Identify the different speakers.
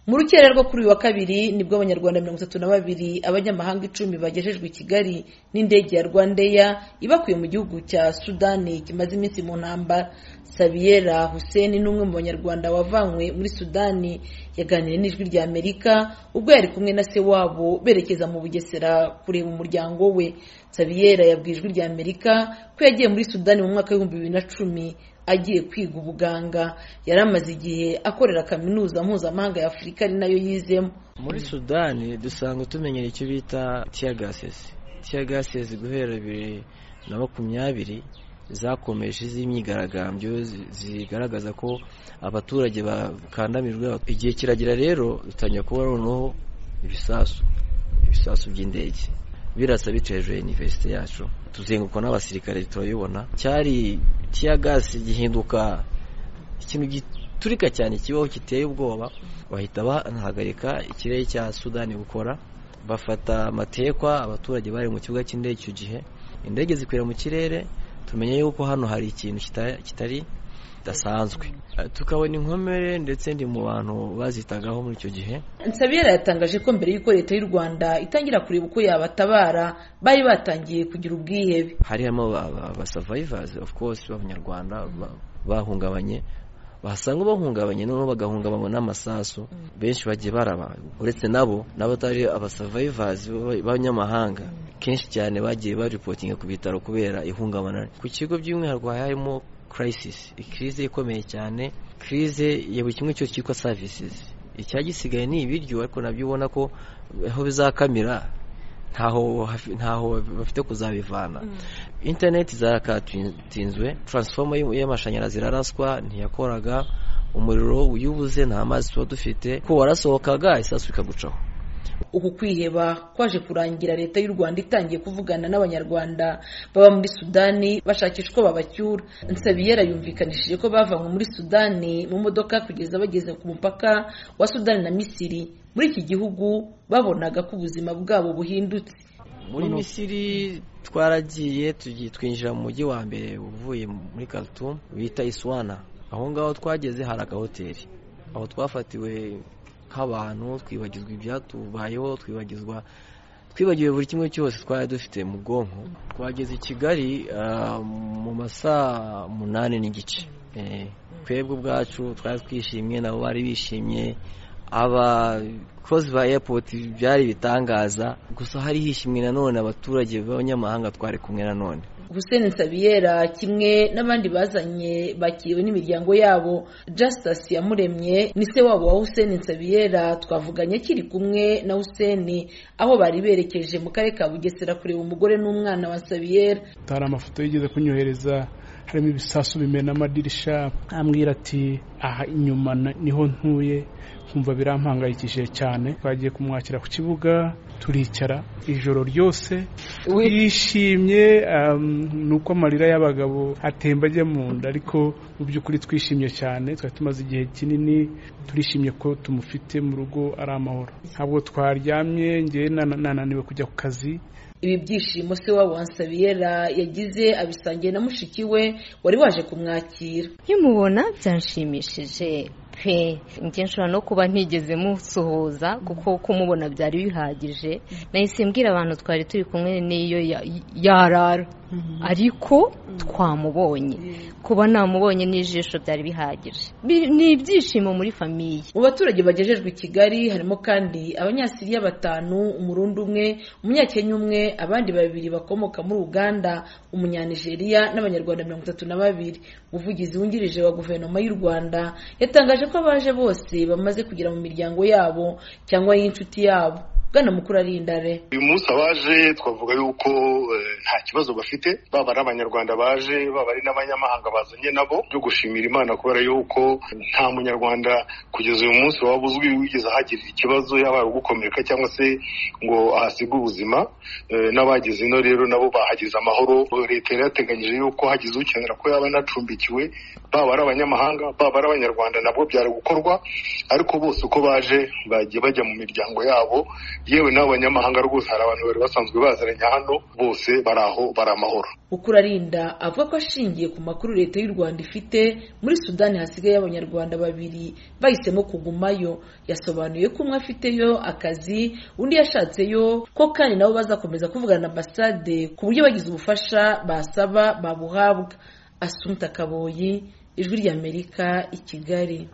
Speaker 1: mu rukera rwo kuri uyu wa kabiri nibwo abanyarwanda mirongo itatu na babiri abanyamahanga icumi bagejejwe i kigali n'indege ya rwandeya ibakuye mu gihugu cya sudani kimaze iminsi mu ntambara sabiyera hussein ni umwe mu banyarwanda wavanywe muri sudani yaganiriye n'ijwi rya amerika ubwo yari kumwe na se wabo berekeza mu bugesera kureba umuryango we sabiyera yabwiye ijwi rya amerika ko yagiye muri sudani mu mwaka w'ibihumbi bibiri na cumi agiye kwiga ubuganga yari amaze igihe akorera kaminuza mpuzamahanga ya afurika ari nayo yizemo
Speaker 2: muri sudani dusanga tumenyera icyo bita tiyagasesi tiyagasesi guhera bibiri na makumyabiri zakomeje z'imyigaragambyo zigaragaza ko abaturage bakandamijwe igihe kiragira rero dutangira kuba noneho ibisasu ibisasu by'indege birasa bica hejuru ya iniverisite yacu tuzenguruka n'abasirikare turabibona cyari gasi gihinduka ikintu giturika cyane kibaho giteye ubwoba bahita banahagarika ikirere cya sudani gukora bafata amatekwa abaturage bari mu kibuga cy'indege icyo gihe indege zikwira mu kirere tumenya yuko hano hari ikintu kitari kidasanzwe tukabona inkomere ndetse ndi mu bantu bazitagaho muri icyo gihe
Speaker 1: nsabiyera yatangaje ko mbere y'uko leta y'u rwanda itangira kureba uko yabatabara bari batangiye kugira ubwihebe
Speaker 2: harimo abasavayivazi ofu kose b'abanyarwanda bahungabanye basanga bahungabanye noneho bagahungabanywa n'amasasu benshi bagiye baraba uretse nabo n'abatari abasavayivazi b'abanyamahanga kenshi cyane bagiye baripotinga ku bitaro kubera ihungabana ku kigo by'umwihariko harimo kirayisisi ikirize ikomeye cyane kirize ya buri kimwe cyose cyitwa savisizi icyagisigaye ni ibiryo ariko nabyo ubona ko aho bizakamira ntaho bafite kuzabivana interineti zarakatinzwe taransifoma y'amashanyarazi iraraswa ntiyakoraga umuriro y'ubuze nta mazi tuba dufite ko warasohokaga isasu ikagucaho
Speaker 1: uku kwiheba kwaje kurangira leta y'u rwanda itangiye kuvugana n'abanyarwanda baba muri sudani bashakisha uko babacyura nsabiyera yumvikanishije ko bavanywe muri sudani mu modoka kugeza bageze ku mupaka wa sudani na misiri muri iki gihugu babonaga ko ubuzima bwabo buhindutse
Speaker 2: muri misiri twaragiye twinjira mu mujyi wa mbere uvuye muri Khartoum bita iswana aho ngaho twageze hari agahoteli aho twafatiwe nk'abantu twibagizwa ibyatubayeho twibagizwa twibagiwe buri kimwe cyose twari dufite mu bwonko twageze i kigali mu masaa munani n'igice twebwe ubwacu twari twishimye nabo bari bishimye abakozi ba eyapoti byari ibitangaza gusa hari hishimye nanone abaturage b'abanyamahanga twari kumwe nanone
Speaker 1: Hussein Nsabiyera kimwe n'abandi bazanye bakiriwe n'imiryango yabo Justice Yamuremye ni se wabo wa Hussein Nsabiyera twavuganye akiri kumwe na Hussein aho bari berekeje mu karere ka Bugesera kureba umugore n'umwana wa Nsabiyera
Speaker 3: hari amafoto yigeze kunyohereza harimo ibisasu bimena amadirisha ambwira ati aha inyuma niho ntuye nkumva birampangayikishije cyane twagiye kumwakira ku kibuga turicara ijoro ryose twishimye ni uko amarira y'abagabo atemba ajya mu nda ariko mu by'ukuri twishimye cyane twari tumaze igihe kinini turishimye ko tumufite mu rugo ari amahoro ntabwo twaryamye ngewe nananiwe kujya ku kazi
Speaker 1: ibi byishimo se wabo Nsabiyera yagize abisangiye na mushiki we wari waje kumwakira
Speaker 4: nkimubona byanshimishije pe njye nshobora no kuba ntigeze musuhuza kuko kumubona byari bihagije nahise mbwira abantu twari turi kumwe n'iyo yarara ariko twamubonye kuba namubonye n'ijisho byari bihagije ni ibyishimo muri famiye
Speaker 1: mu baturage bagejejwe i kigali harimo kandi abanyasiriya batanu umurundi umwe umunyakenya umwe abandi babiri bakomoka muri uganda umunyanigeriya n'abanyarwanda mirongo itatu na babiri umuvugizi wungirije wa guverinoma y'u rwanda yatangaje ko abaje bose bamaze kugera mu miryango yabo cyangwa y'inshuti yabo bwana mukuru ari indare
Speaker 5: uyu munsi abaje twavuga yuko nta kibazo bafite baba ari abanyarwanda baje baba ari n'abanyamahanga bazanye nabo byo gushimira imana kubera yuko nta munyarwanda kugeza uyu munsi waba uzwi wigeze ahagirira ikibazo yaba ari ugukomereka cyangwa se ngo ahasige ubuzima n'abageze ino rero nabo bahageze amahoro leta yari yateganyije yuko hagize ukenera ko yaba anacumbikiwe baba ari abanyamahanga baba ari abanyarwanda nabwo byari gukorwa ariko bose uko baje bagiye bajya mu miryango yabo yewe n'abanyamahanga rwose hari abantu bari basanzwe baziranye hano bose bari aho bari amahoro
Speaker 1: ukurarinda avuga ko ashingiye ku makuru leta y'u rwanda ifite muri sudani hasigaye abanyarwanda babiri bahisemo kugumayo yasobanuye ko umwe afiteyo akazi undi yashatseyo ko kandi nabo bazakomeza kuvugana na ambasade ku buryo bagize ubufasha basaba babuhabwa asunika kaboyi ijwi ry'amerika i kigali